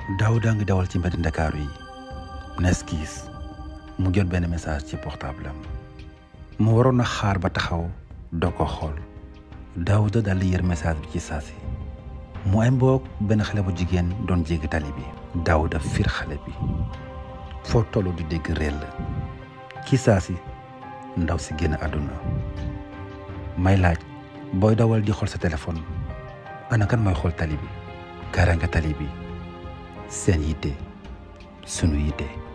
Daouda ngi dawal ci mbedd Ndakaaru yi neskiis mu jot benn message ci portable am mu waroon a xaar ba taxaw doo ko xool Daouda daal di yër message bi ci saasi mu ay mboog benn xale bu jigéen doon jéggi tali bi Daouda fiir xale bi foo tollu di dégg réel la ci saasi ndaw si génn àdduna may laaj booy dawal di xool sa téléphone ana kan mooy xool tali bi kaaraange tali bi seen yitte sunu yitte